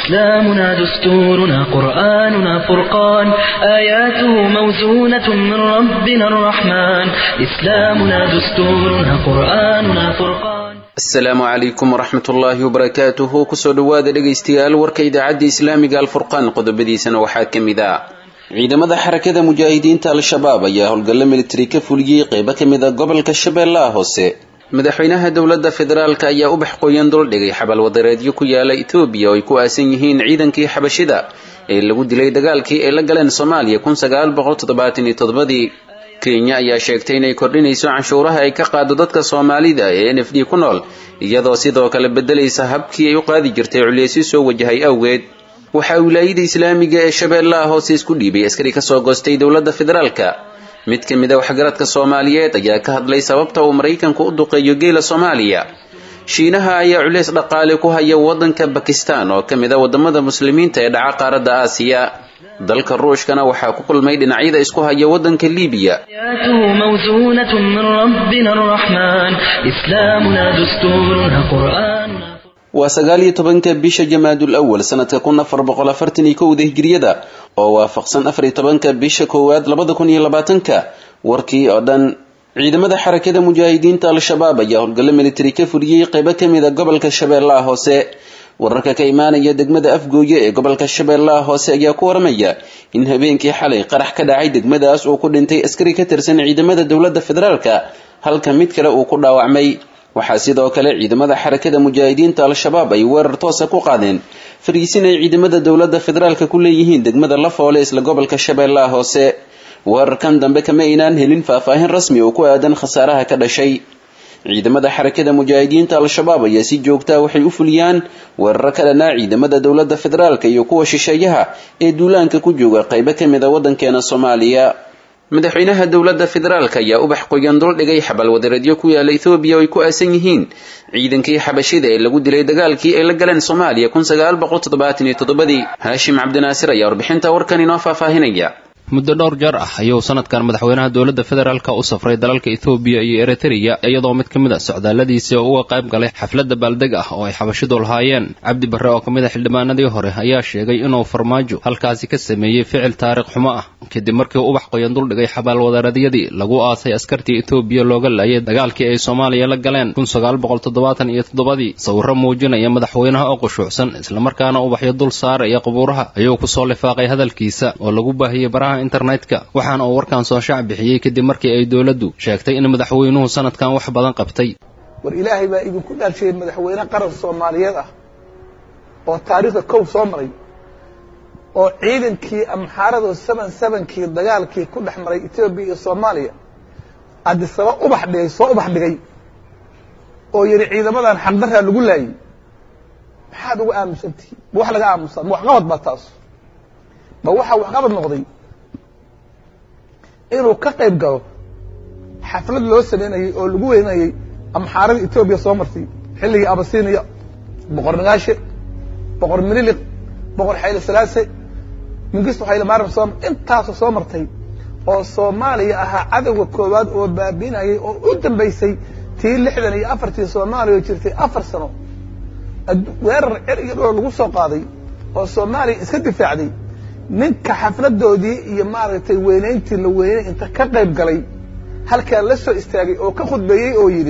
إسلامنا دستورنا قرآننا فرقان آياته موزونة من ربنا الرحمن إسلامنا دستورنا قرآننا فرقان asalaamu calaykum waraxmat ullaahi wabarakaatuhu kusoo dhowaada dhegaystayaal warka idaacadda islaamiga alfurqaan qodobadiisana waxaa ka mid ah ciidamada xarakada mujaahidiinta al-shabaab ayaa howlgallo militari ka fuliyey qeybo ka mid a gobolka shabeellaha hoose madaxweynaha dowladda federaalk ayaa ubax qoyan duldhigay xabal wadareedyo ku yaala etoobiya oo ay ku aasan yihiin ciidankii xabashida ee lagu dilay dagaalkii ay la galeen soomaaliya kun sagaal boqol toddobaatan iyo toddobadii kenya ayaa sheegtay inay kordhinayso canshuuraha ay ka qaado dadka soomaalida ee n f d ku nool iyadoo sidoo kale beddelaysa habkii ay u qaadi jirtay culeysyo soo wajahay awgeed waxaa wilaayada islaamiga ee shabeellaha hoose isku dhiibay askari kasoo goostay dowladda federaalka mid ka mid a waxgaradka soomaaliyeed ayaa ka hadlay sababta uu maraykanku u duqeeyo geela soomaaliya shiinaha ayaa culeys dhaqaale ku haya waddanka bakistan oo ka mid a waddamada muslimiinta ee dhaca qaaradda aasiya dalka ruushkana waxaa ku kulmay dhinacyada isku haya waddanka liibiya آياته موزونة من ربنا الرحمن إسلامنا دستورنا قرآننا waa sagaal iyo tobanka bisha jamaadul awal sanadka kun afar boqol afartan iyo kowda hijriyada oo waafaqsan afar iyo tobanka bisha koowaad labada kun iyo labaatanka warkii oo dhan ciidamada xarakada mujaahidiinta al-shabaab ayaa howlgallo militari ka fuliyey qeybo ka mid a gobolka shabeellaha hoose wararka ka imaanaya degmada afgooye ee gobolka shabeellaha hoose ayaa ku waramaya in habeenkii xalay qarax ka dhacay degmadaas uu ku dhintay askari ka tirsan ciidamada dowladda federaalka halka mid kale uu ku dhaawacmay waxaa sidoo kale ciidamada xarakada mujaahidiinta al-shabaab ay weerar toosa ku qaadeen fariisin ay ciidamada dowladda federaalka ku leeyihiin degmada lafoole isla gobolka shabeellaha hoose weerarkan dambe kama aynaan helin faahfaahin rasmi oo ku aadan khasaaraha ka dhashay ciidamada xarakada mujaahidiinta al-shabaab ayaa si joogtaa waxay u fuliyaan weeraro ka dhanaa ciidamada dowladda federaalka iyo kuwa shisheeyaha ee duulaanka ku jooga qeybo ka mid a waddankeena soomaaliya madaxweynaha dowladda federaalka ayaa ubax qoyan duldhigay xabal wadareedyo ku yaala ethoobiya oo ay ku aasan yihiin ciidankii xabashida ee lagu dilay dagaalkii ay la galeen soomaaliya kun sagaal boqol toddobaatan iyo toddobadii haashim cabdinaasir ayaa warbixinta warkan inoo faahfaahinaya muddo dhowr jeer ah ayuu sanadkan madaxweynaha dowladda federaalka u safray dalalka ethoobiya iyo eritreya iyadoo mid ka mid a socdaalladiisii uga qayb galay xafladda baaldeg ah oo ay xabashidu lahaayeen cabdi barre oo ka mid a xildhibaanadii hore ayaa sheegay inuu farmaajo halkaasi ka sameeyey ficil taariikh xumo ah kadib markii ubax qoyan duldhigay xabaalwadareedyadii lagu aasay askartii etoobiya looga laayay dagaalkii ay soomaaliya la galeen kun sagaal boqol toddobaatan iyo toddobadii sawirro muujinaya madaxweynaha oo qushuucsan islamarkaana ubaxyo dul saaraya qubuuraha ayuu kusoo lifaaqay hadalkiisa oo lagu baahiyey baraha internetka waxaana uu warkan soo shaac bixiyey kadib markii ay dowladdu sheegtay in madaxweynuhu sanadkan wax badan qabtay war ilaahay baa idinku dhaalshiyey madaxweyne qaran soomaaliyeed ah oo taariikhda kow soo maray oo ciidankii amxaarado seven sevenkii dagaalkii ku dhex maray etoobiya iyo soomaaliya adisaba ubax dhigay soo ubax dhigay oo yidhi ciidamadan xaqdarraa lagu laayey maxaad uga aamusantihiin ma wax laga aamusaa ma waxqabad baa taas ma waxaa waxqabad noqday inuu ka qayb galo xaflad loo sameynayey oo lagu weynayey amxaaradii etoobiya soo martay xilligii abasiiniya boqor nagaashe boqor mililik boqor xayle salaase mingisto xayle maaram soo intaasoo soo martay oo soomaaliya ahaa cadowga koowaad oo baabiinayay oo u dambaysay tii lixdan iyo afartii soomaaliya oo jirtay afar sano weerar cer iyo dhowr lagu soo qaaday oo soomaaliya iska difaacday ninka xafladoodii iyo maaragtay weynayntii la weynay inta ka qayb galay halkaa la soo istaagay oo ka khudbeeyey oo yidhi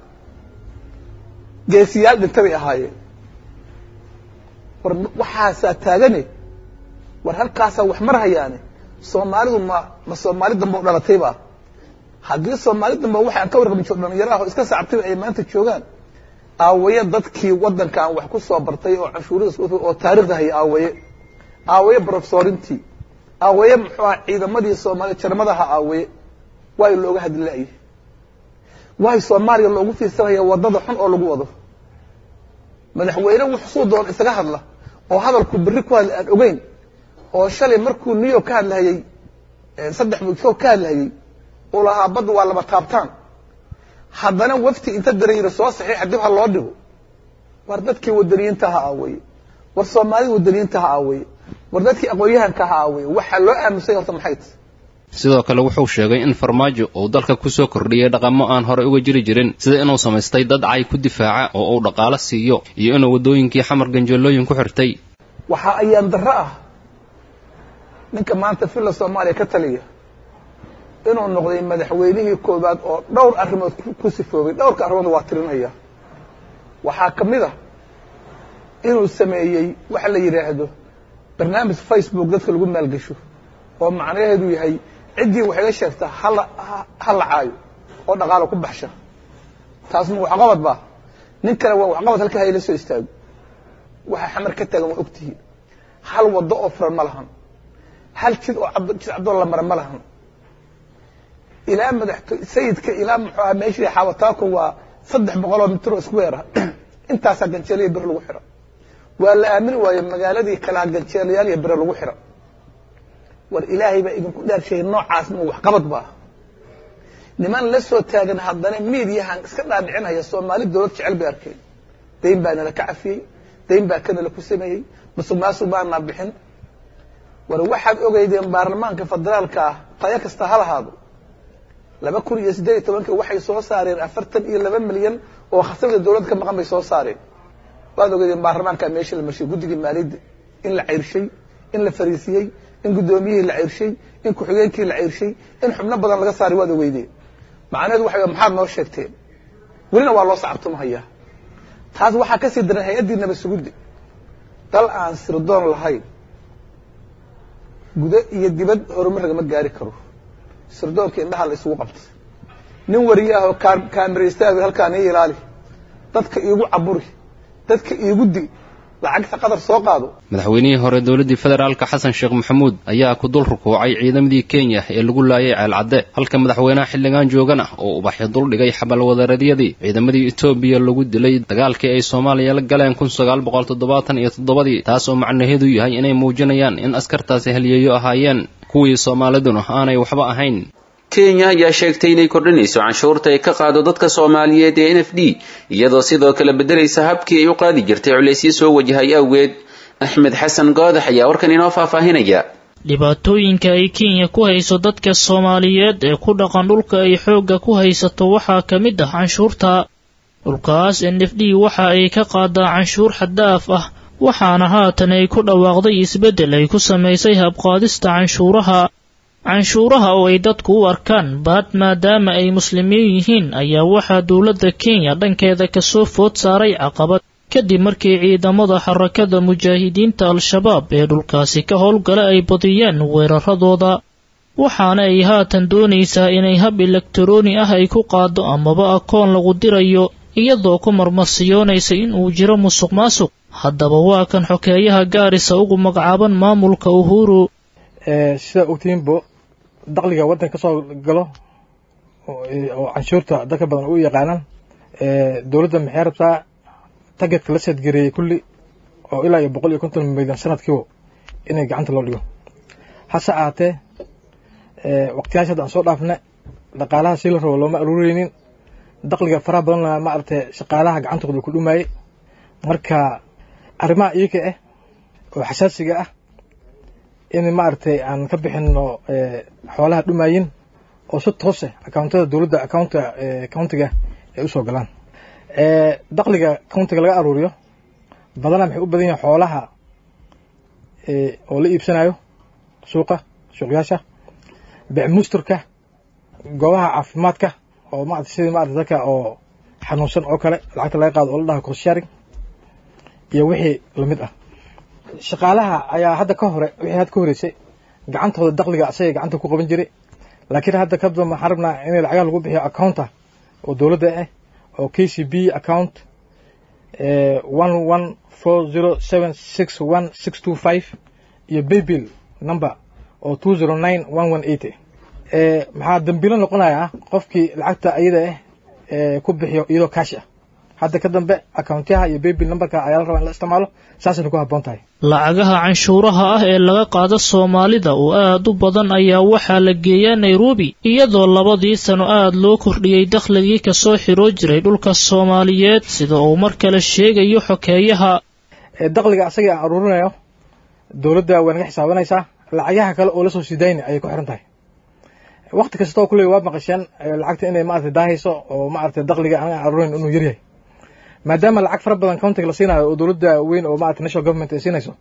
geesiyaal dhinta bay ahaayeen war waxaasaa taagane war halkaasaa wax mar hayaane soomaalidu ma ma soomaali dambe u dhalatayba haddii soomaali dambe waxaan ka warqabin jiro dhalinyaro ah oo iska sacabtayba ay maanta joogaan aawaye dadkii waddankan wax ku soo bartay oo canshuurada oo taarikhda haya aawaye aawaye brofesorintii aawaye muxuu aha ciidamadii soomaaliya jarmadaha aawaye waayo looga hadli la'yahay waayo soomaaliya loogu fiirsanaya waddada xun oo lagu wado madaxweyne wuxuu doon isaga hadla oo hadalku berri ku hadla aan ogeyn oo shalay markuu new york ka hadlahayey saddex mugsood ka hadlahayey uu lahaa badda waa laba taabtaan haddana wafti inta darayira soo saxiixa dib ha loo dhigo war dadkii wadaniyiinta ha aawaye war soomaalida wadaniyiinta ha aawaye war dadkii aqoon-yahanka ha aawaye waxaa loo aamusay horta maxay tahy sidoo kale wuxuu sheegay in farmaajo uu dalka ku soo kordhiyey dhaqamo aan horey uga jiri jirin sida inuu samaystay dad cay ku difaaca oo uu dhaqaalo siiyo iyo inuu waddooyinkii xamar ganjeelooyin ku xirtay waxaa ayaan darro ah ninka maanta villa soomaaliya ka taliya inuu noqday madaxweynihii koowaad oo dhowr arrimood ku sifoobay dhowrka arrimood waa tirinaya waxaa ka mid a inuu sameeyey waxa la yidhaahdo barnaamij facebook dadka lagu maalgesho oo macnaheedu yahay ciddii wax iga sheegta hala ha la caayo oo dhaqaalo ku baxsha taas ma waxqabad ba nin kale waa waxqabad halka hayla soo istaago waxa xamar ka taagan waa ogtihiin hal waddo oo furan ma lahan hal jid oo jid caddoo la mara ma lahan ilaa madaxto sayidka ilaa muxuu aha meeshii xawataako waa saddex boqol oo mitr oo square ah intaasaa ganjeeliya bir lagu xira waa la aamini waayo magaaladii kalaa ganjeelayaal iyo bire lagu xira war ilaahay baa idinku dhaarsheeyay noocaas ma waxqabad ba niman la soo taagan haddana miidiyahan iska dhaadhicinaya soomaali dowlad jecel bay arkeen dayn baa nala ka cafiyey dayn baa kanala ku sameeyey musuq maasuq baanaa bixin war waxaad ogeydeen baarlamaanka federaalka ah tayo kasta ha lahaado laba kun iyo siddeed iyo tobankii waxay soo saareen afartan iyo laba milyan oo khasabda dowladda ka maqan bay soo saareen waad ogeydeen baarlamaanka meesha la marshiyey guddigii maaliyadda in la ceyrshay in la fariisiyey in guddoomiyihii la ceyrshay in ku-xigeenkii la ceyrshay in xubno badan laga saaray waad ogeydeen macnaheedu waxa maxaad noo sheegteen welina waa loo sacabtumahayaa taas waxaa ka sii daran hay-addii nabad suguddi dal aan sirdoon lahayn gudo iyo dibad horumar lagama gaari karo sirdoonka indhaha la isugu qabtay nin wariyaahoo kaamiraystaah halkaan ii ilaali dadka iigu caburi dadka iigu di lacagta qadar soo qaado madaxweynihii hore dowladdii federaalka xasan sheekh maxamuud ayaa ku dul rukuucay ciidamadii kenya ee lagu laayay ceelcadde halka madaxweynaha xildhigaan joogana oo ubaxyo duldhigay xabalwadareedyadii ciidamadii etoobiya lagu dilay dagaalkii ay soomaaliya la galeen kun sagaal boqol toddobaatan iyo toddobadii taas oo macnaheedu yahay inay muujinayaan in askartaasi haliyeeyo ahaayeen kuwii soomaaliduna aanay waxba ahayn kenya ayaa sheegtay inay kordhinayso canshuurta ay ka qaado dadka soomaaliyeed ee n f d iyadoo sidoo kale beddelaysa habkii ay u qaadi jirtay culaysyo soo wajahay awgeed axmed xasan goodax ayaa warkan inoo faahfaahinaya dhibaatooyinka ay kenya ku hayso dadka soomaaliyeed ee ku dhaqan dhulka ay xoogga ku haysato waxaa ka mid ah canshuurta dhulkaas n f d waxa ay ka qaadaa canshuur xaddaaf ah waxaana haatan ay ku dhawaaqday isbeddel ay ku samaysay habqaadista canshuuraha canshuuraha oo ay dadku u arkaan baad maadaama ay muslimiin yihiin ayaa waxaa dowladda kenya dhankeeda kasoo food saaray caqabad kadib markii ciidamada xarakada mujaahidiinta al-shabaab ee dhulkaasi ka howlgala ay badiyeen weeraradooda waxaana ay haatan doonaysaa inay hab elektarooni ah ay ku qaado amaba akoon lagu dirayo iyadoo ku marmarsiyoonaysa in uu jiro musuq maasuq haddaba waa kan xokeeyaha gaarisa ugu magacaaban maamulka uhuru sidaa ogtihiinbo daqliga waddanka kasoo galo oo canshuurta dadka badan u yaqaanaan dowladda maxay rabtaa tagetka la seedgareeyey kulli oo ilaa iyo boqol iyo konton milyan sanadkiiba inay gacanta loo dhigo hase ahaatee waqtiyaasha hadda aan soo dhaafna dhaqaalaha sii la rabo looma aruureynin daqliga faraha badanna maaragtay shaqaalaha gacantooda ku dhumayey marka arrimaha iyaga ah oo xasaasiga ah in maaragtay aan ka bixino xoolaha dhumayin oo si toose accountada dowladda accounta countiga ay usoo galaan daqliga countiga laga aruuriyo badanaa maxay u badan yihin xoolaha oo la iibsanayo suuqa suuqyaasha becmusturka goobaha caafimaadka oo maarata sidii maarata dadka oo xanuunsan oo kale lacagta laga qaado oo la dhaha corsharing iyo wixii lamid ah shaqaalaha ayaa hadda ka hore wixii hadda ka horeysay gacantooda daqliga asagay gacanta ku qaban jiray laakiin hadda ka damba waxaan rabnaa in lacagaha lagu bixiyo accounta oo dowladda ah oo k c b account one one four zero seven six one six two five iyo baybill number oo two zero nine one one eight maxaa dambilo noqonayaa qofkii lacagta ayada ah ku bixiyo iyadoo kaash ah hadda ka dambe accountaha iyo baybill numberka ayaa la rabaa in la isticmaalo saasayna ku habboon tahay lacagaha canshuuraha ah ee laga qaado soomaalida oo aad u badan ayaa waxaa la geeyaa nairobi iyadoo labadii sano aad loo kordhiyey dakhligii kasoo xiroo jiray dhulka soomaaliyeed sida uu mar kale sheegayo xokeeyaha daqliga asagii aan aruurinayo dowladda way naga xisaabanaysaa lacagaha kale oo lasoo sidayna ayay ku xiran tahay wakti kastoo kuley waa maqasheen lacagta inay maarata daahayso oo maarata daqliga aan aruurinayn inuu yaryahay maadaama lacag fara badan countiga la siinayo oo dowladda weyn oo maarata national government ay siinayso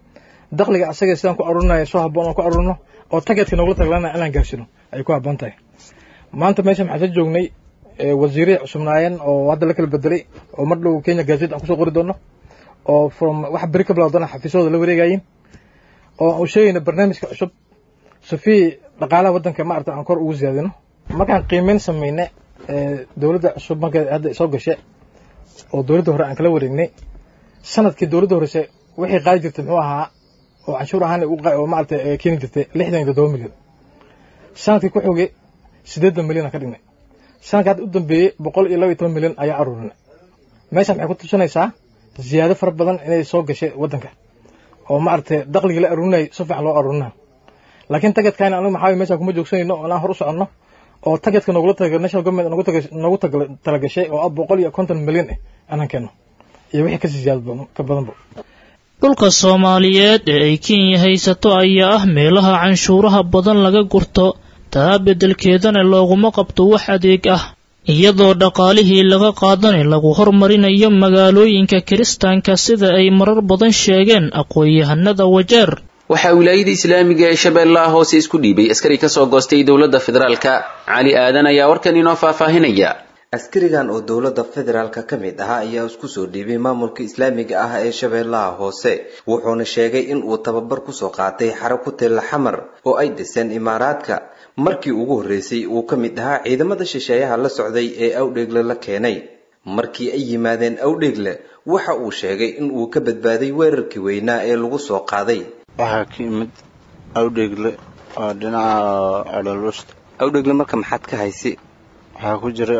dakhliga asaga sidaan ku aruurinaya soo habboon aan ku aruurino oo tagetka noogula taglana inaan gaarsino ay ku habboon tahay maanta meesha maxaa soo joognay wasiire cusubnaayeen oo hadda la kala bedelay oo mar dhow kenya gazette aan kusoo qori doono oo from wax beri ka bilowdana xafiisyadooda la wareegayin oo aan sheegayno barnaamijka cusub safii dhaqaalaha waddanka maarata aan kor ugu siyaadino markaan qiimeyn samayne dowladda cusub marka hadda soo gashe oo dowladda hore aan kala wareegnay sanadkii dowladda horese wixii qaadi jirtay muxuu ahaa oo canshuur ahaan oo maarata keeni jirtay lixdan iyo toddoba milyan sanadkii ku xogay siddeedan milyan aan ka dhignay sanadka hadda u dambeeyey boqol iyo laba iyo toban milyan ayaa aruurinay meeshan maxay ku tusinaysaa ziyaado fara badan inay soo gashay waddanka oo maaragtay dakhligii la aruurinayay si fiican loo aruurinayo laakiin tagetkayna anigu maxaa meesha kuma joogsanayno oo inaan hor u soconno oo tagetka noogula taga national government noogu taga noogu talagashay oo ah boqol iyo konton milyan ah anaan keenno iyo wixii kasii ziyaado ka badanba dhulka soomaaliyeed ee ay kenya haysato ayaa ah meelaha canshuuraha badan laga gurto taa beddelkeedana looguma qabto wax adeeg ah iyadoo dhaqaalihii laga qaadana lagu hormarinayo magaalooyinka kiristaanka sida ay marar badan sheegeen aqoon-yahanada wajeer waxaa wilaayada islaamiga ee shabeellaha hoose isku dhiibay askari ka soo goostay dowladda federaalka cali aadan ayaa warkan inoo faahfaahinaya askarigan oo dowladda federaalka ka mid ahaa ayaa isku soo dhiibay maamulka islaamiga ah ee shabeellaha hoose wuxuuna sheegay in uu tababar kusoo qaatay xaro ku tella xamar oo ay dhiseen imaaraadka markii ugu horreysay uu ka mid ahaa ciidamada shisheeyaha la socday ee awdheegle la keenay markii ay yimaadeen awdheegle waxa uu sheegay in uu ka badbaaday weerarkii weynaa ee lagu soo qaaday waxaa ka imid awdheegle oo dhinaca ololuusta awdheegle marka maxaad ka haysi waxaa ku jira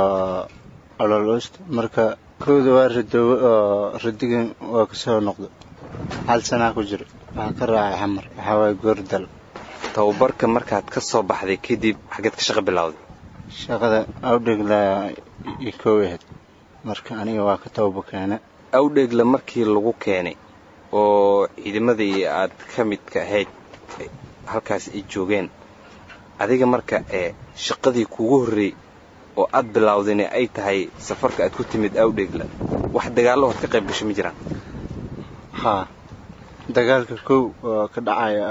ololuusta marka kooda waa ridoowe oo ridigan waa kasoo noqda hal sanaa ku jira waxaa ka raacay xamar waxaa waaya goordal tababarka markaad ka soo baxday kadib xageed ka shaqo bilowday shaqada awdheegla i koow ahayd marka aniga waa ka tababa keene awdheegle markii lagu keenay oo ciidamadii aad ka midka ahayd halkaas ay joogeen adiga marka ee shaqadii kugu horreey oo aad bilowdayna ay tahay safarka aad ku timid awdheegla wax dagaallo hood ka qayb gashay ma jiraan haa dagaalka kow oo ka dhacaya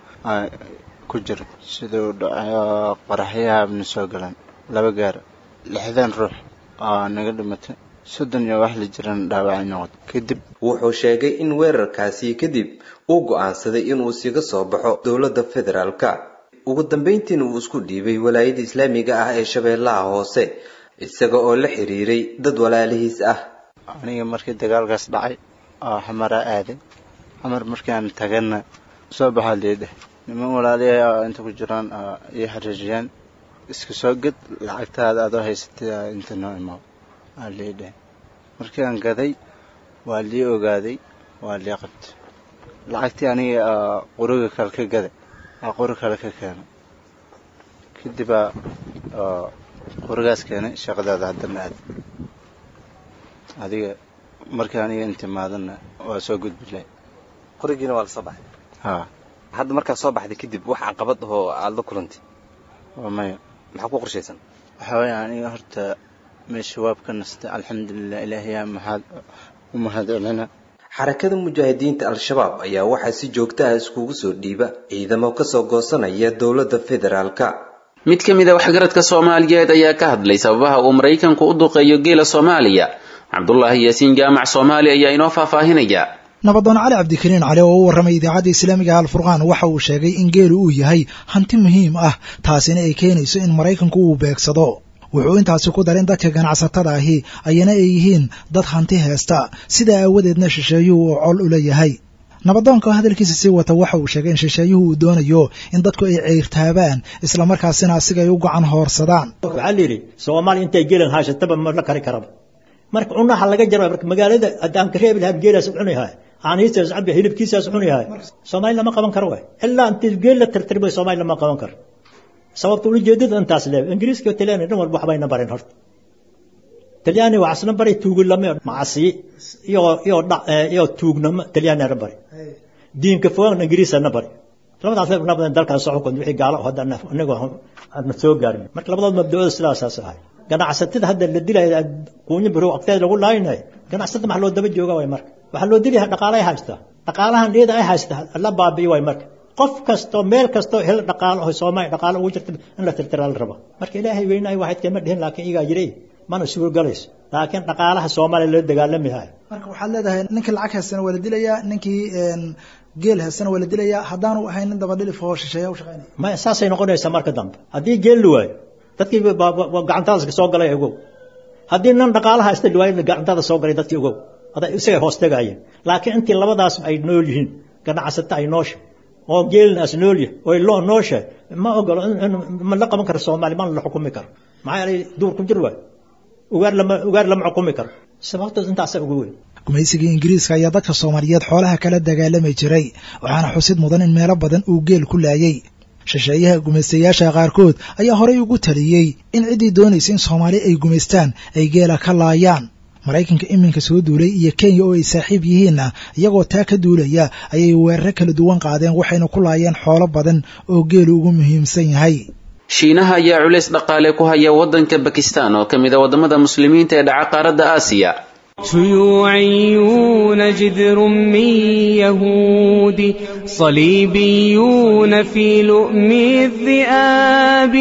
ku jira siduu dhacayo qaraxyaha abna soo galan laba gaara lixdan ruux oo naga dhimatay soddon iyo wax la jiran dhaawacay noqod kadib wuxuu sheegay in weerarkaasi kadib uu go'aansaday inuu siga soo baxo dowladda federaalka ugu dambayntiina uu isku dhiibay walaayada islaamiga ah ee shabeellaha hoose isaga oo la xiriiray dad walaalihiis ah aniga markii dagaalkaas dhacay oo xamaraa aaday xamar markaan tagana soo baxaa leedheh niman walaaliyahay oo inta ku jiraan iyo xariiriyaan iska soo ged lacagtaada adoo haysatay inta noo imaa aa leedheh markii aan gaday waa lii ogaaday waa lii qabtay lacagtii aniga quriga kale ka gaday aa quri kale ka keenay kadibaa qurigaas keenay shaqadaada haddana aad adiga markii aniga intimaadana waa soo gudbilay qorigiina waa la soo baxay haa hadda markaad soo baxday kadib wax caqabad ahoo aada la kulantay waa maya maxaa ku qorshaysan waxaa weeye aniga horta meesha waab ka nastay alxamdulilah ilaahayaa maxaad u mahad celina xarakada mujaahidiinta al-shabaab ayaa waxaa si joogta ah iskugu soo dhiiba ciidamo kasoo goosanaya dowladda federaalka mid ka mid a waxgaradka soomaaliyeed ayaa ka hadlay sababaha uu maraykanku u duqeeyo geela soomaaliya cabdulaahi yaasiin jaamac soomaali ayaa inoo faahfaahinaya nabadoon cali cabdikariin cali oo u warramay idaacadda islaamiga alfurqaan waxa uu sheegay in geelu uu yahay hanti muhiim ah taasina ay keenayso in maraykanku uu beegsado wuxuu intaasi ku darin dadka ganacsatada ahi ayana ay yihiin dad hanti heesta sidaa aawadeedna shisheeyuhu uu col ula yahay nabadoonka hadalkiisa sii wata waxa uu sheegay in shisheeyuhu uu doonayo in dadku ay ceyrtaabaan islamarkaasina asiga ay u gacan hoorsadaan waxaa la yidhi soomaaliya intay geelan haysataba ma la kari karaba marka cunaha laga jara marka magaalada haddaan ka reebi lahaa geelaas cunayahay caanihiisaas cabi hilibkiisaas cunayahay soomaali lama qaban karo waay ilaa intii geel la tirtirbay soomaali lama qaban karo sababta ujeedada intaas le ingiriiska talyaani dhan walba waxbayna bareen horta talyaani waxasna baray tuugulame macasi iyo iyo iyo tuugnamo talyaanina bari diinka fogaan ingiriisana bari labadaas leeb nabadan dalkaas soo xukun wixii gaalo hadda anagu aan soo gaarin marka labadood mabda'ooda sidaasaas ahay ganacsatada hadda la dilaya quunyo birow agteeda lagu laaynayo ganacsatada maxaa loo daba jooga way marka waxaa loo dilaya dhaqaalay haystaa dhaqaalahan iyada ay haysta la baabi'i waay marka qof kastoo meel kastoo hel dhaqaalo oo soomaaliya dhaqaalo ugu jirta in la tirtiraa la raba marka ilaahay weynaay waxayd kama dhihin laakiin igaa jiray mana suurogalayso laakiin dhaqaalaha soomaaliya loo dagaalami hayo marka waxaad leedahay ninkii lacag haystana waa la dilayaa ninkii geel haystana waa la dilayaa haddaanu ahayn nin dabadhilif oo shisheeya u shaqaynaya maya saasay noqonaysaa marka dambe haddii geel la waayo dadkii gacantaada soo galay ogow haddii nin dhaqaalaha haysta waayo gacantaada soo galay dadkii ogow ada isagay hoos tegayeen laakiin intii labadaas ay nool yihiin ganacsata ay noosha oo geelinaas nool yahay oo loo noosha ma ogolo ma la qaban karo soomaali mana la xukumi karo maxaa yeelay duur ku jir waay ugaar lama ugaar lama xukumi karo sababtood intaasa ugu weyn gumaysigii ingiriiska ayaa dadka soomaaliyeed xoolaha kala dagaalami jiray waxaana xusid mudan in meelo badan uu geel ku laayay shisheeyaha gumaystayaasha qaarkood ayaa horay ugu taliyey in ciddii doonaysa in soomaali ay gumaystaan ay geela ka laayaan maraykanka iminka soo duulay iyo kenya oo ay saaxiib yihiinna iyagoo taa ka duulaya ayay weeraro kala duwan qaadeen waxayna ku laayeen xoolo badan oo geelu ugu muhiimsan yahay shiinaha ayaa culays dhaqaale ku haya waddanka bakistan oo ka mid a waddamada muslimiinta ee dhaca qaaradda aasiya شيوعيون جذر من يهود صليبيون في لؤم الذئاب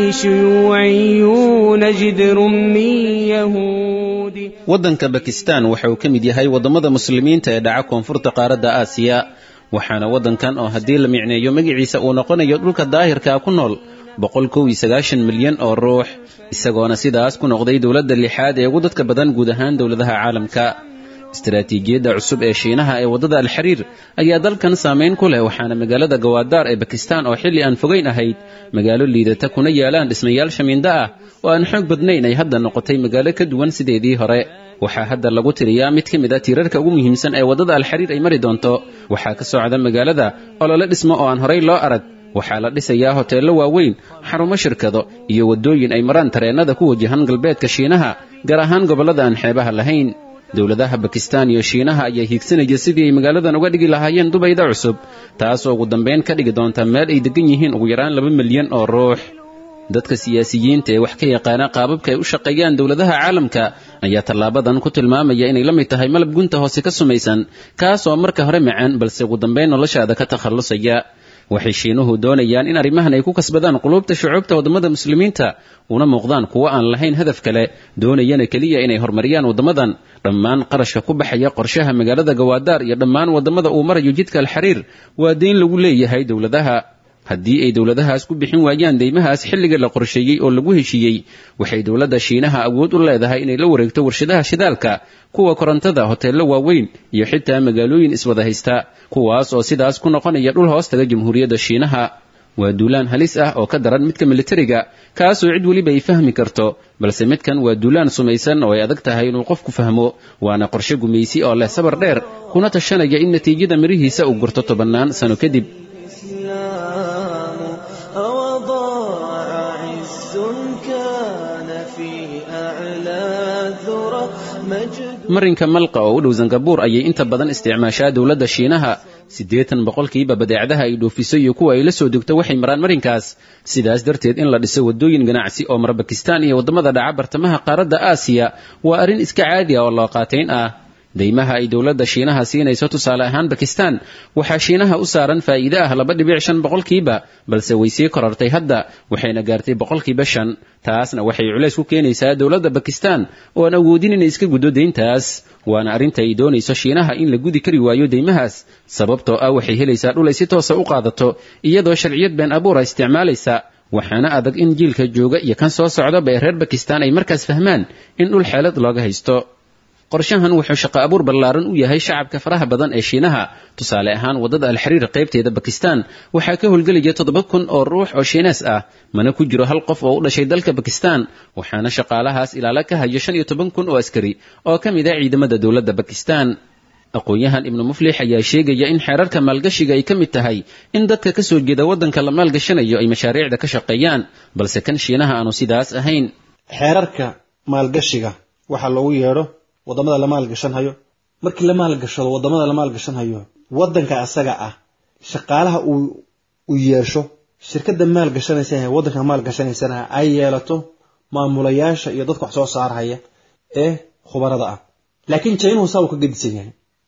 شيوعيون جذر من يهود waddanka bakistan waxa uu ka mid yahay waddamada muslimiinta ee dhaca koonfurta qaaradda aasiya waxaana waddankan oo haddii la micneeyo magaciisa uu noqonayo dhulka daahirkaa ku nool boqol kow iyo sagaashan milyan oo ruux isagoona sidaas ku noqday dowladda lixaad ee ugu dadka badan guud ahaan dowladaha caalamka istaraatiijiyadda cusub ee shiinaha ee waddada alxariir ayaa dalkan saamayn ku leh waxaana magaalada gawaadaar ee bakistan oo xilli aan fogayn ahayd magaalo liidata kuna yaalaan dhismayaal shamiindo ah oo aan xoog badnayn ay hadda noqotay magaalo ka duwan sideedii hore waxaa hadda lagu tiriyaa mid ka mid a tiirarka ugu muhiimsan ee waddada alxariir ay mari doonto waxaa ka socda magaalada olole dhismo oo aan horay loo arag waxaa la dhisayaa hoteello waaweyn xarumo shirkado iyo waddooyin ay maraan tareennada ku wajahan galbeedka shiinaha gaar ahaan gobollada aan xeebaha lahayn dowladaha bakistan iyo shiinaha ayaa hiigsanaya sidii ay magaaladan uga dhigi lahaayeen dubayda cusub taasoo ugu dambayn ka dhigi doonta meel ay deggan yihiin ugu yaraan laba milyan oo ruux dadka siyaasiyiinta ee wax ka yaqaana qaababka ay u shaqeeyaan dowladaha caalamka ayaa tallaabadan ku tilmaamaya inay la mid tahay malab gunta hoose ka sumaysan kaas oo marka hore macaan balse ugu dambayn noloshaada ka takhallusaya waxay shiinuhu doonayaan in arrimahan ay ku kasbadaan quluubta shucuubta waddamada muslimiinta una muuqdaan kuwo aan lahayn hadaf kale doonayana keliya inay horumariyaan waddamadan dhammaan qarashka ku baxaya qorshaha magaalada gawaadaar iyo dhammaan waddamada uu marayo jidka alxariir waa deyn lagu leeyahay dowladaha haddii ay dowladahaas ku bixin waayaan deymahaas xilliga la qorsheeyey oo lagu heshiiyey waxay dowladda shiinaha awood u leedahay inay la wareegto warshadaha shidaalka kuwa korontada hoteello waaweyn iyo xitaa magaalooyin iswada haysta kuwaas oo sidaas ku noqonaya dhul hoostaga jamhuuriyadda shiinaha waa duulaan halis ah oo ka daran midka militariga kaasoo cid weliba ay fahmi karto balse midkan waa duulaan sumaysan oo ay adag tahay inuu qofku fahmo waana qorshe gumaysi oo leh sabar dheer kuna tashanaya in natiijada mirihiisa uu gurto tobannaan sano kadib marinka malqa oo u dhow sangabuur ayay inta badan isticmaashaa dowladda shiinaha siddeetan boqolkiiba badeecadaha ay dhoofiso iyo kuwa ay la soo degto waxay maraan marinkaas sidaas darteed in la dhiso waddooyin ganacsi oo mara bakistan iyo waddamada dhaca bartamaha qaaradda aasiya waa arrin iska caadi ah oo loo qaatayn ah deymaha ay dowladda shiinaha siinayso tusaale ahaan bakistan waxaa shiinaha u saaran faa'iide ah laba dhibic shan boqolkiiba balse way sii korartay hadda waxayna gaartay boqolkiiba shan taasna waxay culays ku keenaysaa dowladda bakistan oo aan awoodin inay iska guddo deyntaas waana arrinta ay doonayso shiinaha in la gudi kari waayo deymahaas sababtoo ah waxay helaysaa dhul ay si toosa u qaadato iyadoo sharciyad been abuura isticmaalaysa waxaana adag in jiilka jooga iyo kan soo socdaba ee reer bakistan ay markaas fahmaan in dhul xeelad looga haysto qorshahan wuxuu shaqo abuur ballaaran u yahay shacabka faraha badan ee shiinaha tusaale ahaan waddada alxariir qaybteeda bakistan waxaa ka howlgelaya toddoba kun oo ruux oo shiinees ah mana ku jiro hal qof oo u dhashay dalka bakistan waxaana shaqaalahaas ilaalo ka hayo shan iyo toban kun oo askari oo ka mid ah ciidamada dowladda bakistan aqoon-yahan ibnu muflix ayaa sheegaya in xeerarka maalgashiga ay ka mid tahay in dadka ka soo jeeda waddanka la maalgashanayo ay mashaariicda ka shaqeeyaan balse kan shiinaha aanu sidaas ahayn xeerarka maalgashiga waxaa loogu yeedho waddamada la maalgashanhayo markii la maalgashado waddamada la maalgashanhayo waddanka asaga ah shaqaalaha uu u yeesho shirkadda maalgashanaysa ee waddanka maalgashanaysana ay yeelato maamulayaasha iyo dadka wax soo saarhaya ee khubarada ah laakiin jaynuhu saa uu ka gedisan yahay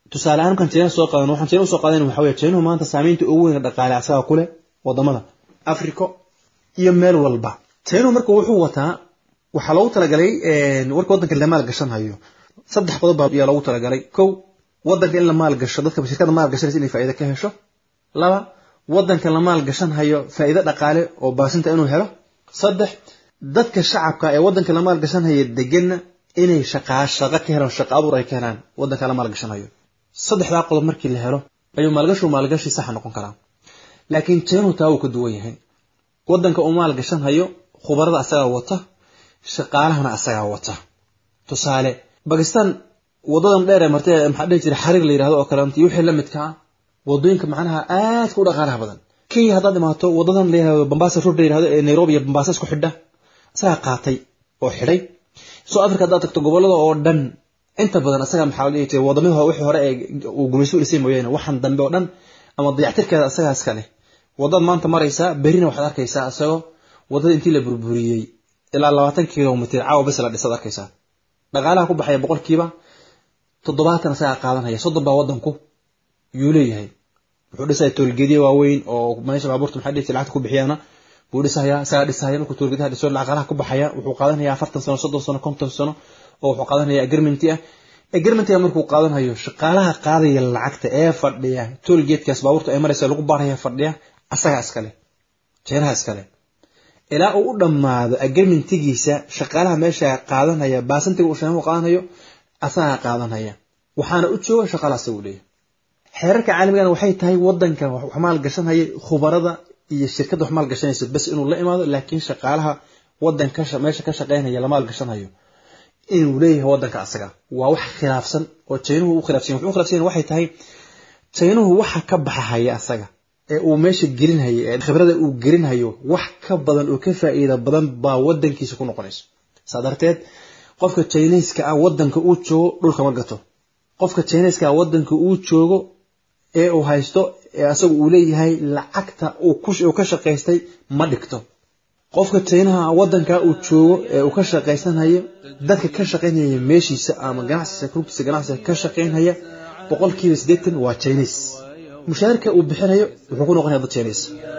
tusaale ahaan markaan china soo qaadan waxaan china usoo qaadan waxa weye chinuhu maanta saamaynta ugu weyn dhaqaale asaga ku leh wadamada africa iyo meel walba chinuhu marka wuxuu wataa waxaa loogu talagalay warka waddanka la maal gashan hayo saddex qodob baa ayaa loogu talagalay kow waddanka in la maal gasho dadka shirkada maal gashanaysa inay faa'iido ka hesho laba waddanka la maal gashan hayo faa'iido dhaqaale oo baasinta inuu helo saddex dadka shacabka ee waddanka la maal gashan haya deganna inay shaqaa shaqo ka helaan shaqo abuur ay ka helaan waddanka la maal gashan hayo saddexdaa qodob markii la helo ayuu maalgashu maalgashi saxa noqon karaa laakiin jeenuhu taa wuu ka duwan yahay waddanka uu maal gashan hayo khubarada asagaa wata shaqaalahana asagaa wata tusaale bakistan wadadan dheer ee martay maxaa dhihi jira xariir la yidhahdo oo kaleeto iyo wixii la midka ah wadooyinka macnaha aadka u dhaqaalaha badan kenya haddaad imaato wadadan la yidhahdo bambasa road la yidhahdo ee nairobi iyo bambasa isku xidha asagaa qaatay oo xidhay soo africa haddaad tagto gobolada oo dhan inta badan asaga maxaa la dhihi jiray wadamada wixii hore ee uu gumayso u dhisay mooyaane waxaan dambe oo dhan ama dayactirkeeda asagaa iska leh wadad maanta maraysaa berina waxaad arkaysaa isagoo wadada intii la burburiyey ilaa labaatan kilomitr caawa bes la dhisaad arkaysaa dhaqaalaha ku baxaya boqolkiiba toddobaatan asagaa qaadanaya soddon baa wadanku yuu leeyahay wuxuu dhisaya toolgeedya waaweyn oo meesha baabuurta maxaa dhihi lacagta ku bixiyaana buu dhisaya isagaa dhisaya markuu toolgeedaha dhiso dhaqaalaha ku baxaya wuxuu qaadanaya afartan sano soddon sano konton sano oo wuxuu qaadanaya agreementi ah agreementiga markuu qaadanayo shaqaalaha qaadaya lacagta ee fadhiya toolgeedkaas baabuurta ay maraysa lagu baaraya fadhiya asagaa iskale jeenaha iskale ilaa uu u dhammaado agreementigiisa shaqaalaha meesha qaadanaya baasantiga uu shaqaalaha qaadanayo asagaa qaadanaya waxaana u jooga shaqaalaha asagu leeyahay xeerarka caalamigana waxay tahay wadanka wax maal gashanaya khubarada iyo shirkadda wax maal gashanaysa bes inuu la imaado laakiin shaqaalaha wadanka meesha ka shaqaynaya la maal gashanayo inuu leeyahay wadanka asaga waa wax khilaafsan oo jaynuhu u khilaafsan wuxuu u khilaafsan waxay tahay jaynuhu waxa ka baxahaya asaga ee uu meesha gelinhayo ee khibrada uu gelinhayo wax ka badan oo ka faa'iida badan baa wadankiisa ku noqonayso saa darteed qofka jiniiska ah wadanka uu joogo dhulka ma gato qofka jiniiska ah wadanka uu joogo ee uu haysto ee asagu uu leeyahay lacagta uu ka shaqaystay ma dhigto qofka jinaha wadanka uu joogo ee uu ka shaqaysanayo dadka ka shaqaynaya meeshiisa ama ganacsiisa rugtiisa ganacsiga ka shaqaynaya boqolkiiba siddeetan waa jiniis mushaharka uu bixinayo wuxuu ku noqonaya dad jiniis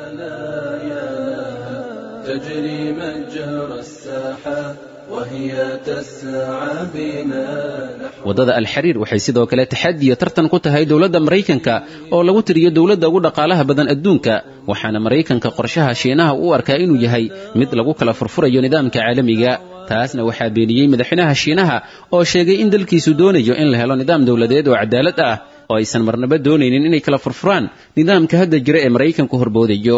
تجري مجرى الساحة وهي تسعى بنا waddada alxariir waxay sidoo kale taxadiya tartan ku tahay dowladda maraykanka oo lagu tiriyo dowladda ugu dhaqaalaha badan adduunka waxaana maraykanka qorshaha shiinaha u arkaa inuu yahay mid lagu kala furfurayo nidaamka caalamiga taasna waxaa beeniyey madaxweynaha shiinaha oo sheegay in dalkiisu doonayo in la helo nidaam dowladeed oo cadaalad ah oo aysan marnaba doonaynin inay kala furfuraan nidaamka hadda jira ee maraykanku horboodayo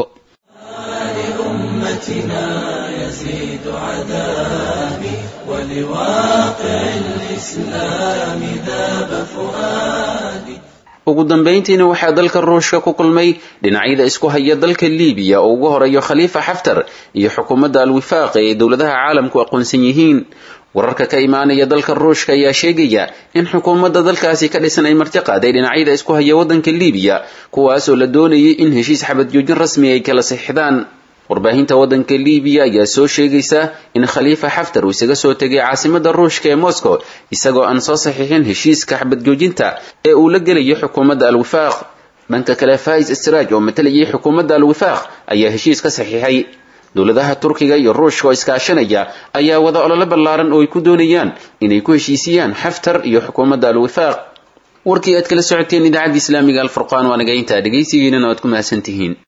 لأمتنا يزيد عذابي ولواقع الإسلام ذاب فؤادي ugu dambayntiina waxaa dalka ruushka ku kulmay dhinacyada isku haya dalka liibiya oo ugu horeeyo khaliifa xaftar iyo xukuumadda alwifaaq ee dowladaha caalamku aqoonsan yihiin wararka ka imaanaya dalka ruushka ayaa sheegaya in xukuumadda dalkaasi ka dhisan ay marti qaaday dhinacyada isku haya waddanka liibiya kuwaasoo la doonayay in heshiis xabad joojin rasmi ay kala sixidaan warbaahinta waddanka liibiya ayaa soo sheegaysa in khaliifa xaftar uu isaga soo tegay caasimadda ruushka ee moscow isagoo aan soo saxiixin heshiiska xabad joojinta ee uu la gelayo xukuumadda alwifaaq dhanka kale fais istiraaj oo matalayay xukuumadda alwifaaq ayaa heshiis ka saxiixay dowladaha turkiga iyo ruushka oo iskaashanaya ayaa wada ololo ballaaran oo ay ku doonayaan inay ku heshiisiyaan xaftar iyo xukuumadda alwifaaq warkii aad kala socoteen idaacadda islaamiga alfurqaan waa naga intaa dhegaysigiinana waad ku mahadsantihiin